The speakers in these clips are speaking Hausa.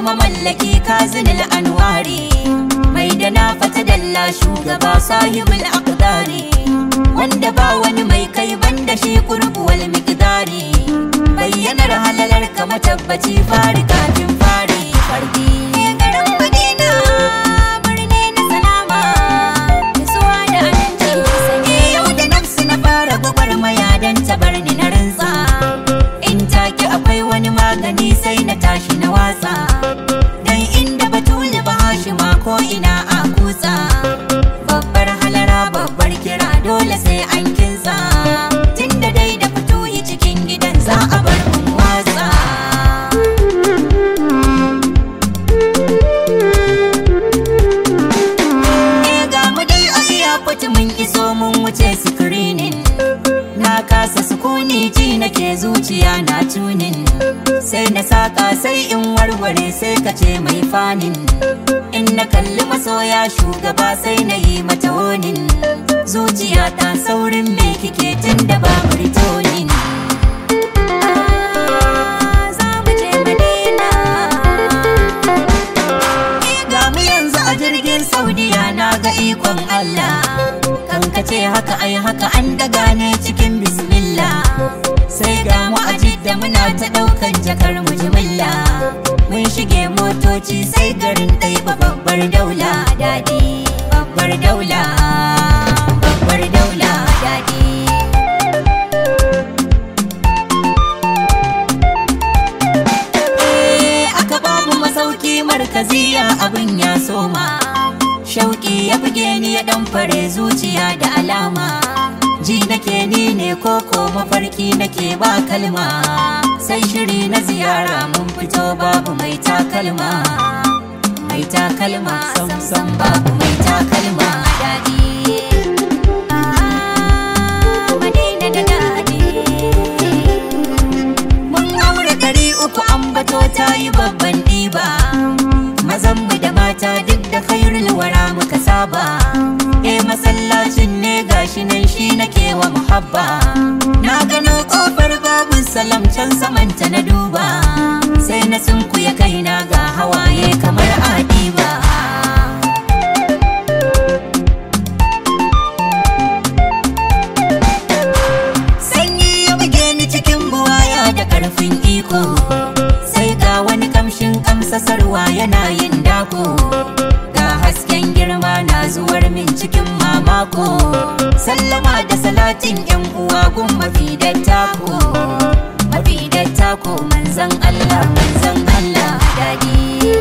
mamallaki kazinil anwari mai da na fata dalla shugaba sahibul aqdari wanda ba wani mai kai banda shi kurbuwal miqdari bayyanar halalar ka matabbaci fari kafin fari fardi garin madina birni na salama nutsuwa da aminci sanye yau da nafsu na fara gwagwarmaya don ta bar ni na rinsa in take akwai wani magani sai na tashi na watsa dan inda batuli ba hashima ko ina a kutsa babbar halara babbar kira dole sai an kinsa tunda dai da fito yi cikin gidan za a bar mu watsa Eh ga mu dai a airport mun iso mun wuce screening na kasa sukuni ji nake zuciya na tunin sai na saka sai in warware sai ka ce mai fanin in na kalli masoya shugaba sai na yi mata wonin zuciya ta saurin me kike tun da ba ritonin za mu je Madina. Eh, ga mu yanzu a jirgin Saudiya na ga ikon Allah kan ka ce haka ai haka an daga ne cikin bismillah sai ga mu a jidda muna ta daukan jakar mu jimilla mun shige motoci sai garin ɗai babbar daula daɗi babbar daula babbar daula daɗi Eh, aka ba mu masauki markaziya abin ya soma shauki ya buge ni ya dan fare zuciya da alama ji nake ni ne koko mafarki nake ba kalma sai shiri na ziyara mun fito babu mai takalma mai takalma sam sam babu mai takalma daɗi Ah, Madina da daɗi Mun aure ɗari uku an bato ta yi babban ɗiba Mazan mu da mata duk da khairul wara muka saba Eh masallacin ne gashi nan shi nake wa muhabba Na gano kofar babu salam can samanta na duba Sai na sunkuya kaina ga hawaye kamar adiba Sanyi ya buge ni cikin buwaya da ƙarfin iko Sai ga wani kamshin kamsasarwa yana yin dako Ga hasken girma na zuwar min cikin mamako Sallama da salatin yan uwa gun mafi dattako Mafi dattako manzan Allah manzan Allah daɗi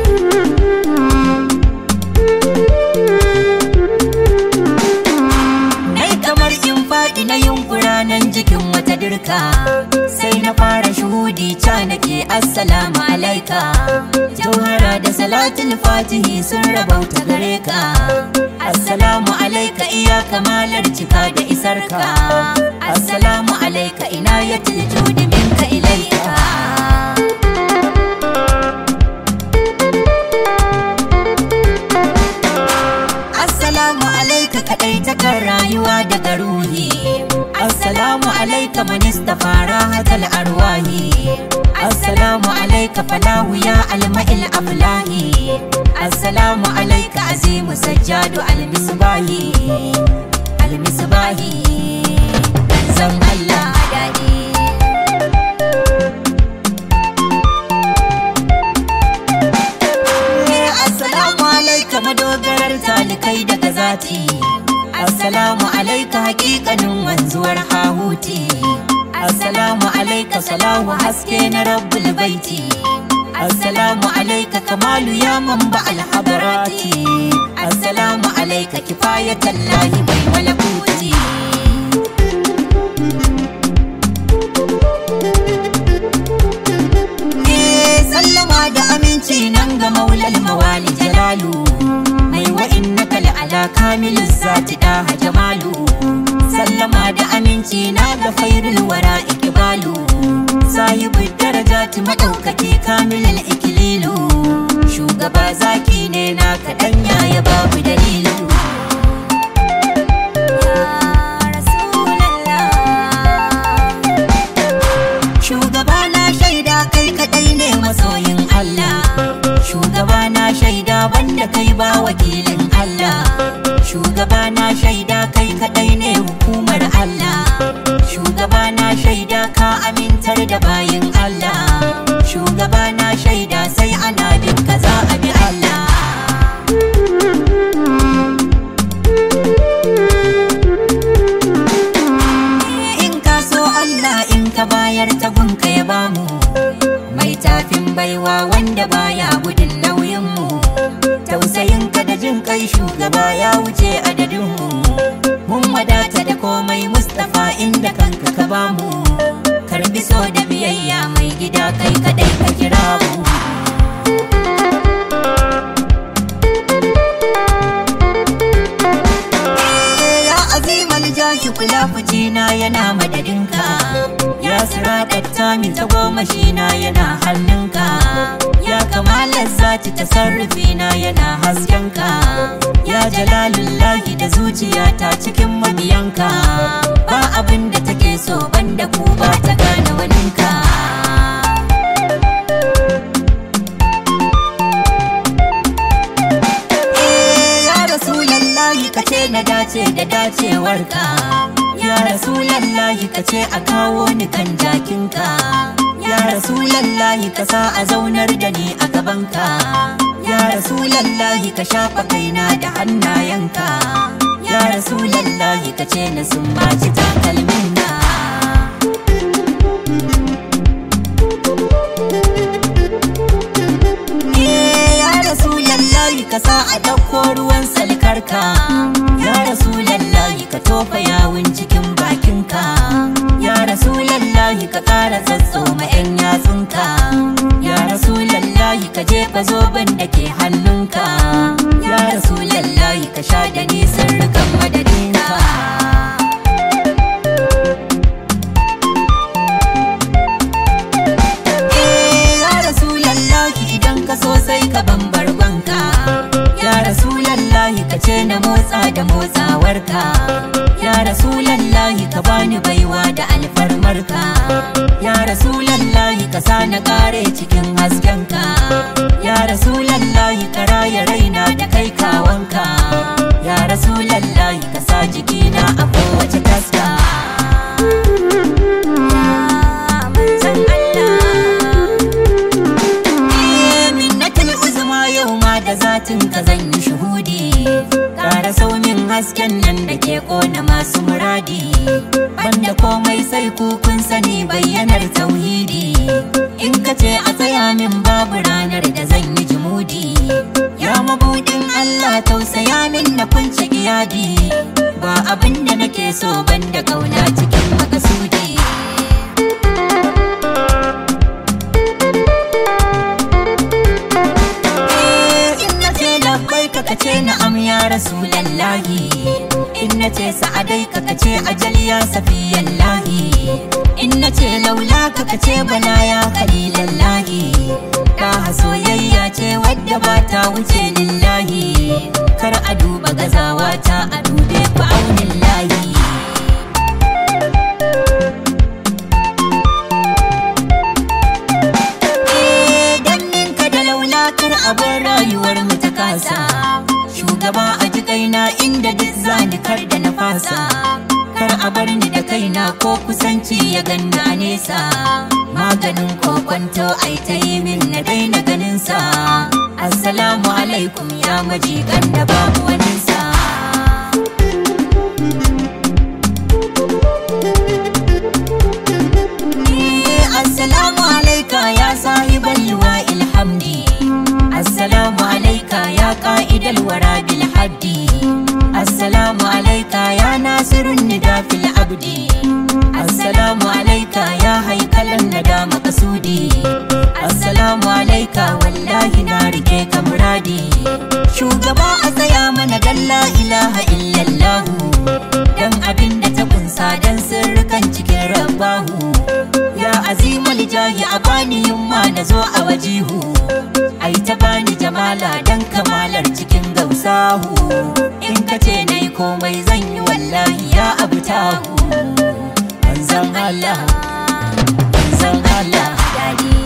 Nai kamar in faɗi na yunkura nan jikin wata dirka Sai na fara shuhudi ca nake assalamu alaika Jauhara da salatul fatihi sun rabauta gare ka Assalamu alaika iya kamalar cika da isarka Assalamu alaika ina ya judi minka ilaika Assalamu alaika kaɗai takar rayuwa daga ruhi Assalamu alaika manista fara hadal arwahi Assalamu alaika falahu ya alma'il aflahi Assalamu alaika azimu sajjadu almisbahi Almisbahi Zan Allah daɗi Assalamu alaika madogarar talikai daga zati Assalamu alaika hakikanin wanzuwar hahuti Assalamu alaika salahu haske na rabbul baiti Assalamu alaika kamalu ya mamba alhabarati Assalamu alaika kifayatallahi mai malakuti Eh, sallama da aminci nan ga maulal mawali jalalu mai wa'in na ala kamilin zati da jamalu sallama da aminci na ga fairul wara ikibalu sahibu darajati madaukaki kamilin ikililu shugaba zaki ne na kaɗan ya babu dalilu Ya Rasulallah. Shugaba na shaida kai kadai ne masoyin Allah shugaba na shaida kai kadai ne hukumar Allah shugaba na shaida ka amintar da bayin Allah shugaba na shaida sai ana bin ka za a bi Allah in ka so Allah in ka bayar ta gunka ya bamu mai tafin baiwa wanda baya gudun nauyinmu tausayinka da jin kai shugaba ya wuce adadinmu mun wadata da komai Mustapha inda kanka ka bamu karbi so da biyayya mai gida kai kadai ka kira mu ya azimal jahi kula na yana madadinka ya siradatta min ta goma na yana hannunka ya kamalar zati tasarrufi na yana haskenka ya jalalullahi da zuciyata cikin mabiyanka ba abin da take so banda ku ba ta gane waninka ya rasulallahi ka ce na dace da dacewarka ya rasulallahi ka ce a kawo ni kan jakinka ya rasulallahi ka sa a zaunar da ni a gabanka ya rasulallahi ka shafa kaina da hannayenka ya rasulallahi ka ce na sumbaci takalminka ya rasulallahi ka sa a ɗauko ruwan salkarka ya rasulallahi ka tofa yawun cikin bakinka ya rasulallahi ka ƙara ma 'yan yatsunka ya rasulallahi ka jefa zoben da ke hannunka ya rasulallahi ka sha da nisan rikan madadinka ya rasulallahi idan ka so sai ka bambar banka ya rasulallahi ka ce na motsa da motsawarka ya rasulallahi ka bani baiwa da alfarmarka ya rasulallahi ka sa na kare cikin haskenka ya rasulallahi ka raya raina da kai kawanka ya rasulallahi ka sa jikina a kowace taska manzon Allah minnatul uzma yau ma da zatin ka zan yi shuhudi Kara saumin hasken nan da ke kona masu muradi Banda komai sai ku kun sani bayyanar tauhidi In ka ce a tsaya min babu ranar da zan yi jimudi Ya mabudin Allah tausaya min na kunce iyadi Ba abin da nake so banda kauna cikin makasudi in na ce labbai ka kace na am ya rasulallahi in na ce sa'adai ka kace ajal ya safiyallahi in na ce laula ka kace bala ya khalilallahi ka soyayya ce wadda ba ta wuce lillahi kar a duba gazawa ta a dube ku aunin layi ka da laulakar abin rayuwar mu ta kasa shugaba a ji kaina inda duk zani kar da na fasa kar a bar ni da kaina ko kusanci ya ganni a nesa maganin kokwanto ai ta yi min na daina ganin sa assalamu alaikum ya majikan da babu waninsa Assalamu alaika ya sahibal liwa ilhamdi Assalamu alaika ya qa'idal wara bil haddi Assalamu alaika ya nasirun nida fil abdi Assalamu alaika ya haikalan nada makasudi Assalamu alaika wallahi na rike ka muradi Shugaba a tsaya mana dan la ilaha illallahu Dan abin da ta kunsa dan sirrukan cikin rabbahu Ya azimul jahi a bani yamma na zo a wajihu Ai ta bani jamala dan kamalar cikin gausahu In ka ce nai komai zan yi wallahi ya abu tahu Manzan Allah, manzan Allah, dadi